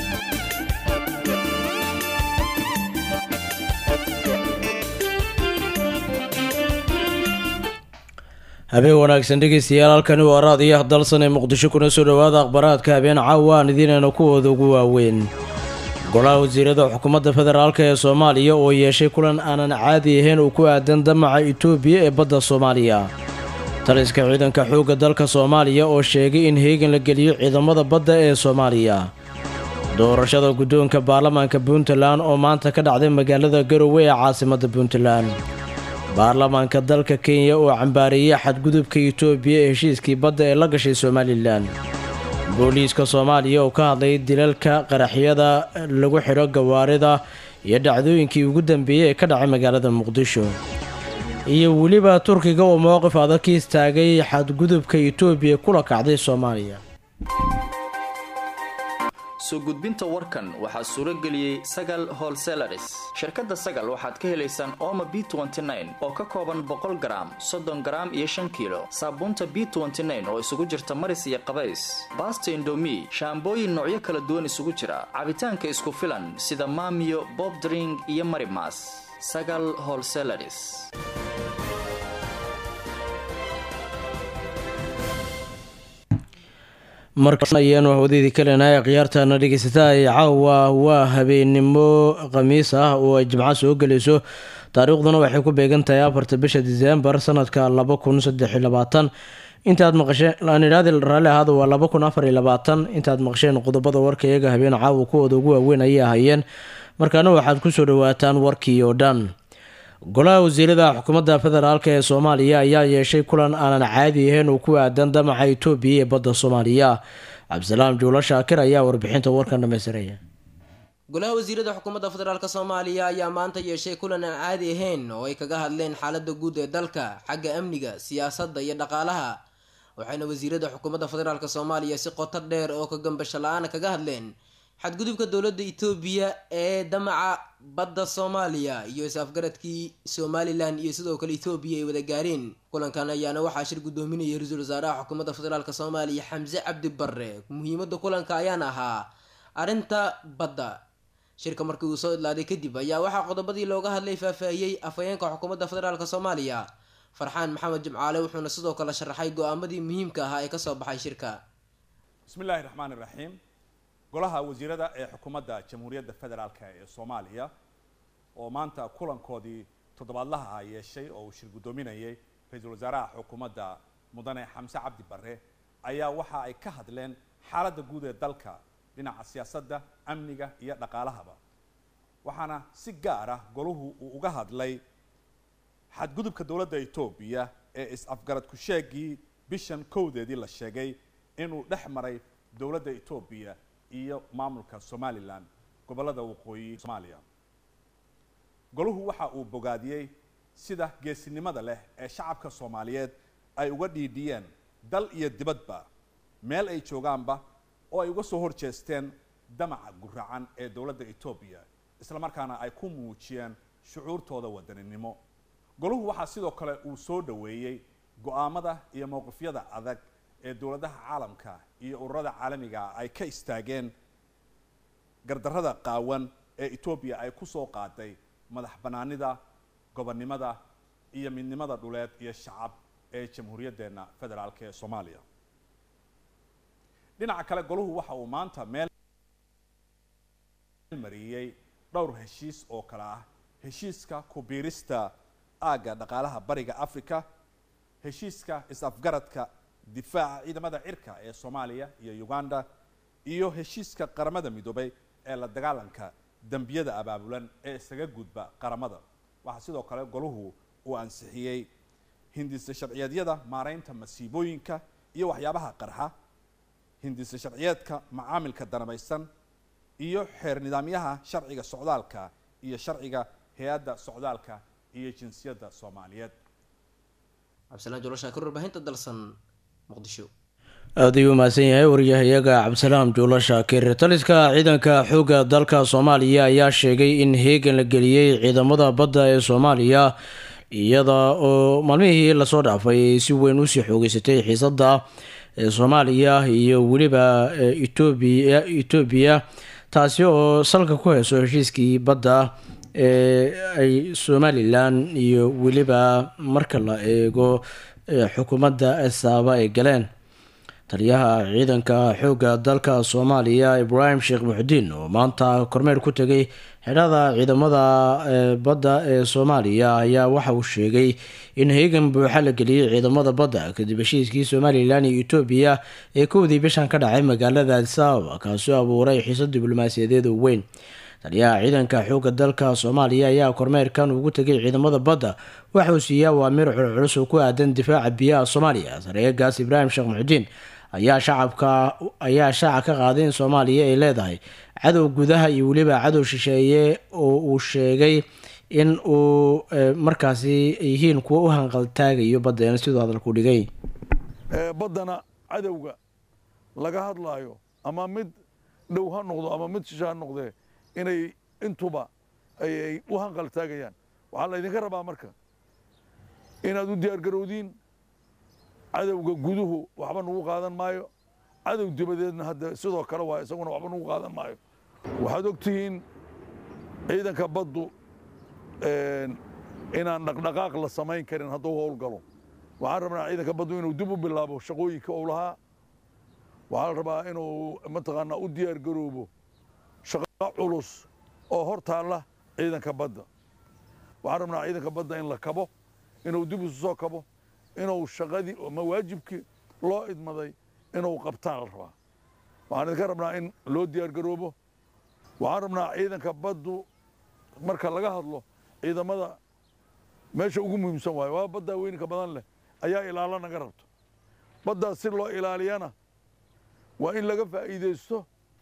habeen wanaagsan dhegeystayaal halkani waa raadiyaha dalsan ee muqdisho kuna soo dhowaada akhbaraadka habeen caawa aan idiinayna kuwooda ugu waaweyn golaha wasiirada xukuumadda federaalk ee soomaaliya oo yeeshay kulan aanan caadi ahayn uu ku aadan damaca itoobiya ee badda soomaaliya taliska ciidanka xoogga dalka soomaaliya oo sheegay in heegan la geliyo ciidamada badda ee soomaaliya doorashada guddoonka baarlamaanka puntland oo maanta ka dhacday magaalada garowe ee caasimadda puntland baarlamaanka dalka kenya oo cambaareeyey xadgudubka itoobiya ee heshiiskii badda ee la gashay somalilan booliiska soomaaliya oo ka hadlay dilalka qaraxyada lagu xidho gawaarida iyo dhacdooyinkii ugu dambeeyey ee ka dhacay magaalada muqdisho iyo weliba turkiga oo mowqif adag ka istaagay xadgudubka itoobiya kula kacday soomaaliya soo gudbinta warkan waxaa suuro geliyey sagal holselaris shirkadda sagal waxaad ka helaysaan ooma b oo ka kooban boqol garaam soddon garaam iyo shan kiilo saabuunta b oo isugu jirta maris iyo qabays baasta indomi shaambooyin noocyo kala duwan isugu jira cabitaanka isku filan sida maamiyo bobdring iyo marimas sagal holselaris markaayaan wahwadeedii kalenahay khiyaartaana dhegeysataa ee caawa waa habeennimo khamiis ah oo ay jimco soo gelayso taariikhduna waxay ku beegan tahay afarta bisha diseembar sanadka laba kun saddex iyo labaatan intaad maqasheen aanidhaadi raalli ahaada waa laba kun afar iyo labaatan intaad maqasheen qodobada warka iyaga habeen caawa kuwooda ugu waaweyn ayay ahayeen markaana waxaad kusoo dhawaataan warkii oo dhan golaha wasiirada xukuumadda federaalk ee soomaaliya ayaa yeeshay kulan aanan caadi ahayn oo ku aadan damaca itoobiya ee badda soomaaliya cabdisalaam juulo shaakir ayaa warbixinta warkan dhamaystiraya golaha wasiirada xukuumadda federaalk soomaaliya ayaa maanta yeeshay kulan aan caadi ahayn oo ay kaga hadleen xaalada guud ee dalka xagga amniga siyaasadda iyo dhaqaalaha waxayna wasiirada xukuumadda federaalk soomaaliya si qoto dheer oo ka gambasho la-aan kaga hadleen xadgudubka dowladda itoobiya ee damaca badda soomaaliya iyo is-afgaradkii somalilan iyo sidoo kale etoobiya ay wada gaareen kulankan ayaana waxaa shir guddoominayay ra-iisul wasaaraha xukuumadda federaalk soomaaliya xamse cabdi barre muhiimadda kulanka ayaana ahaa arrinta badda shirka markii uu soo idlaaday kadib ayaa waxaa qodobadii looga hadlay faahfaahiyey afhayeenka xukuumadda federaalk soomaaliya farxaan maxamed jimcaale wuxuuna sidoo kale sharaxay go-aamadii muhiimka ahaa ee kasoo baxay shirka bismillahi raxmaan iraxiim golaha wasiirada ee xukuumadda jamhuuriyadda federaalk ee soomaaliya oo maanta kulankoodii toddobaadlaha ah yeeshay oo uu shir guddoominayay ra-iisul wasaaraha xukuumadda mudane xamse cabdi barre ayaa waxa ay ka hadleen xaaladda guud ee dalka dhinaca siyaasadda amniga iyo dhaqaalahaba waxaana si gaar ah golahu uu uga hadlay xadgudubka dowladda etoobiya ee is-afgarad ku-sheegii bishan kowdeedii la sheegay inuu dhex maray dowladda etoobiya iyo maamulka somalilan gobollada waqooyi soomaaliya golahu waxa uu bogaadiyey sida geesinimada leh ee shacabka soomaaliyeed ay uga dhiidhiyeen dal iyo dibadba meel ay joogaanba oo ay uga soo horjeesteen damaca guracan ee dowladda etoobiya islamarkaana ay ku muujiyeen shucuurtooda wadaninimo golahu waxaa sidoo kale uu soo dhoweeyey go-aamada iyo mowqifyada adag ee dowladaha caalamka iyo ururada caalamiga ay ka istaageen gardarrada qaawan ee etoobiya ay kusoo qaaday madax banaanida gobonnimada iyo midnimada dhuleed iyo shacab ee jamhuuriyaddeenna federaalk ee soomaaliya dhinaca kale golahu waxa uu maanta meel mariyey dhowr heshiis oo kale ah heshiiska ku-biirista aagga dhaqaalaha bariga africa heshiiska is-afgaradka difaaca ciidamada cirka ee soomaaliya iyo uganda iyo heshiiska qaramada midoobay ee la dagaalanka dembiyada abaabulan ee isaga gudba qaramada waxaa sidoo kale golahu uu ansixiyey hindisa sharciyeedyada maareynta masiibooyinka iyo waxyaabaha qarxa hindisa sharciyeedka macaamilka danabaysan iyo xeer nidaamyaha sharciga socdaalka iyo sharciga hay-adda socdaalka iyo jinsiyadda soomaaliyeed cabdisalaan joloshaakir warbaahinta dalsan muqdisho aada ayuu mahadsan yahay waryahayaga cabdisalaam juulo shaakir taliska ciidanka xoogga dalka soomaaliya ayaa sheegay in heegan la geliyey ciidamada badda ee soomaaliya iyada oo maalmihii lasoo dhaafay ay si weyn usii xoogeysatay xiisadda soomaaliya iyo weliba etoobiya etoobiya taasi oo salka ku hayso heshiiskii badda ee ay somalilan iyo weliba marka la eego xukuumadda esaaba ay galeen taliyaha ciidanka xoogga dalka soomaaliya ibraahim sheekh muxudiin oo maanta kormeer ku tegay xidhada ciidamada badda ee soomaaliya ayaa waxa uu sheegay in heegan buuxa la geliyey ciidamada badda kadib heshiiskii somalilan iyo etoobiya ee kowdii bishan ka dhacay magaalada adisababa kaasoo abuuray xiiso diblomaasiyadeed oo weyn taliyaha ciidanka xoogga dalka soomaaliya ayaa kormeerkan ugu tegay ciidamada badda waxauu siiyey awaamiir culculus oo ku aadan difaaca biyaha soomaaliya sareegaas ibraahim sheekh muxudiin ayaa shacabka ayaa shaaca ka qaaday in soomaaliya ay leedahay cadow gudaha iyo weliba cadow shisheeye oo uu sheegay in uu markaasi yihiin kuwa u hanqaltaagayo baddeena siduu hadalku dhigay baddana cadowga laga hadlaayo ama mid dhow ha noqdo ama mid shishe ha noqdee inay intuba ay u hanqaltaagayaan waxaa laydinka rabaa marka inaad u diyaargarowdiin cadowga guduhu waxba nagu qaadan maayo cadow dibadeedna hadda sidoo kale waa isaguna waxba nagu qaadan maayo waxaad og tihiin ciidanka baddu inaan dhaqdhaqaaq la samayn karin hadduu howlgalo waxaan rabnaa ciidanka baddu inuu dib u bilaabo shaqooyinka uu lahaa waxaa la rabaa inuu mataqaanaa u diyaar garoobo shaqo culus oo hor taalla ciidanka badda waxaan rabnaa ciidanka badda in la kabo inuu dib isu soo kabo inuu shaqadii ama waajibkii loo idmaday inuu qabtaan la rabaa waxaan idinka rabnaa in loo diyaar garoobo waxaan rabnaa ciidanka baddu marka laga hadlo ciidamada meesha ugu muhiimsan waayo waa baddaa weyninka badan leh ayaa ilaalo naga rabto baddaas si loo ilaaliyana waa in laga faa'iidaysto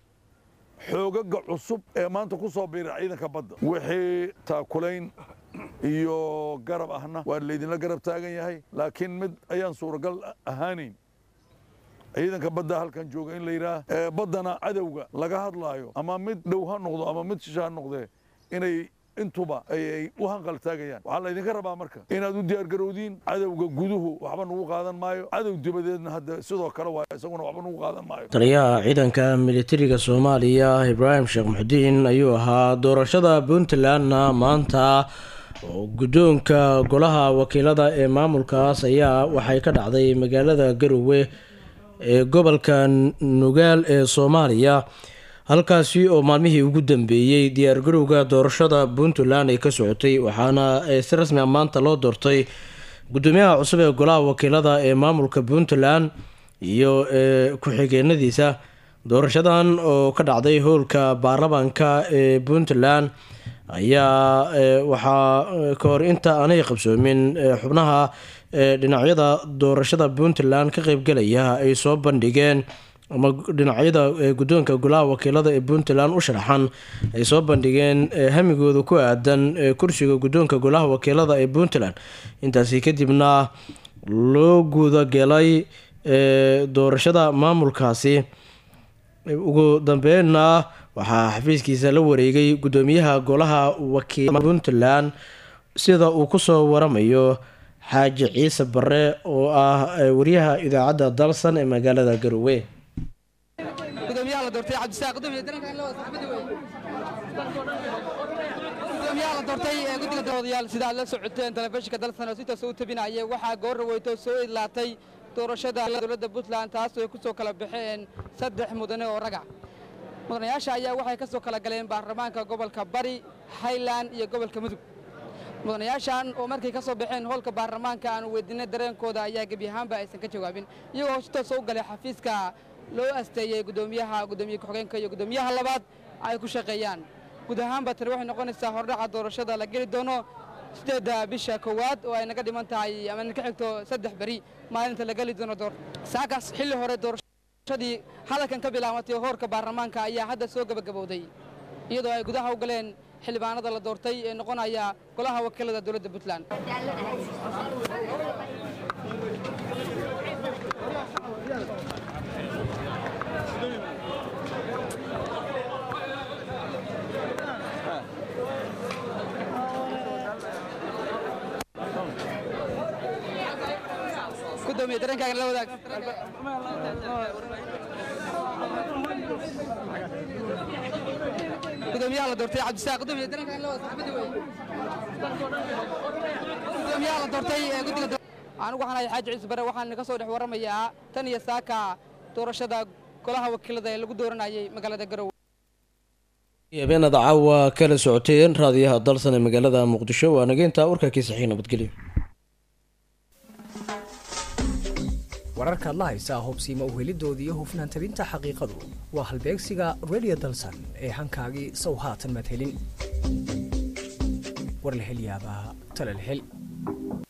xoogaga cusub ee maanta ku soo biira ciidanka badda wixii taakulayn iyo garab ahna waa laydinla garab taagan yahay laakiin mid ayaan suuragal ahaanayn ciidanka badda halkan jooga in la yidhaah baddana cadowga laga hadlaayo ama mid dhow ha noqdo ama mid shishe ha noqdee inay intuba ay u hanqaltaagayaan waxaa laydinka rabaa marka inaad u diyaargarowdiin cadowga guduhu waxba nagu qaadan maayo cadow dibadeedna hadda sidoo kale waa isaguna waxba nagu qaadan maayo taliyaha ciidanka militariga soomaaliya ibraahim sheekh muxudiin ayuu ahaa doorashada puntlandna maanta oo guddoonka golaha wakiilada ee maamulkaas ayaa waxay ka dhacday magaalada garowe ee gobolka nugaal ee soomaaliya halkaasi oo maalmihii ugu dambeeyey diyaargarowga doorashada puntland ay ka socotay waxaana si rasmi a maanta loo doortay gudoomiyaha cusub ee golaha wakiilada ee maamulka puntland iyo ku-xigeenadiisa doorashadan oo ka dhacday howlka baarlamaanka ee puntland ayaa waxaa ka hor inta aanay qabsoomin xubnaha dhinacyada doorashada puntland ka qeybgalaya ay soo bandhigeen ama dhinacyada guddoonka golaha wakiilada ee puntland u sharaxan ay soo bandhigeen hamigooda ku aadan kursiga guddoonka golaha wakiilada ee puntland intaasi kadibna loo gudagelay doorashada maamulkaasi ugu dambeynna waxaa xafiiskiisa la wareegay guddoomiyaha golaha wakiilada puntland sida uu kusoo waramayo xaaji ciise bare oo ah wariyaha idaacadda dalsan ee magaalada garowe gudoomiyaha la doortay cabdisaaq gudoomiye dareenka in la wada saxbada wey gudoomiyaha la doortay ee guddiga doodayaal sida aad la socoteen telefishinka dalsan oo si toos u tabinayay waxaa goor weyto soo idlaatay doorashada dowladda puntland taas oo ay ku soo kala baxeen saddex mudane oo ragac mudanayaasha ayaa waxay ka soo kala galeen baarlamaanka gobolka bari highland iyo gobolka mudug mudanayaashan oo markay ka soo baxeen hoolka baarlamaanka aanu weydiinay dareenkooda ayaa gebi ahaanba aysan ka jawaabin iyagoo si toos u galay xafiiska loo asteeyey gudoomiyaha gudoomiye ku-xigeenka iyo gudoomiyaha labaad ay ku shaqeeyaan guud ahaanba tani waxay noqonaysaa hordhaca doorashada la geli doono sideedda bisha koowaad oo ay naga dhiman tahay ama ka xigto saddex beri maalinta la geli doono door saakaas xilli hore doorashadii hadalkan ka bilaabatay hoorka baarlamaanka ayaa hadda soo gebagabowday iyadoo ay gudaha u galeen xildhibaanada la doortay ee noqonaya golaha wakiilada dowladda puntland gudoomiye dareenkaaga la wadaag gudoomiyaha la doortay cabdisaaq gudoomiye daranka in la wada saxaabadii wey gudoomiyaha la doortay ee guddiga doo- anigu waxaan ahay xaaji ciise bare waxaan ka soo dhex warramayaa tan iyo saaka doorashada golaha wakiilada ee lagu dooranayay magaalada garowe habeenada caawa kala socoteen raadiyaha dalsan ee magaalada muqdisho waa nageynta warkaakii saxiix nabadgelyo wararkaad la haysaa hubsiima u helidoodii iyo hufnaan tabinta xaqiiqadu waa halbeegsiga radio dalsan ee hankaagii sow haatan maad helin war la hel yaabaa tala la hel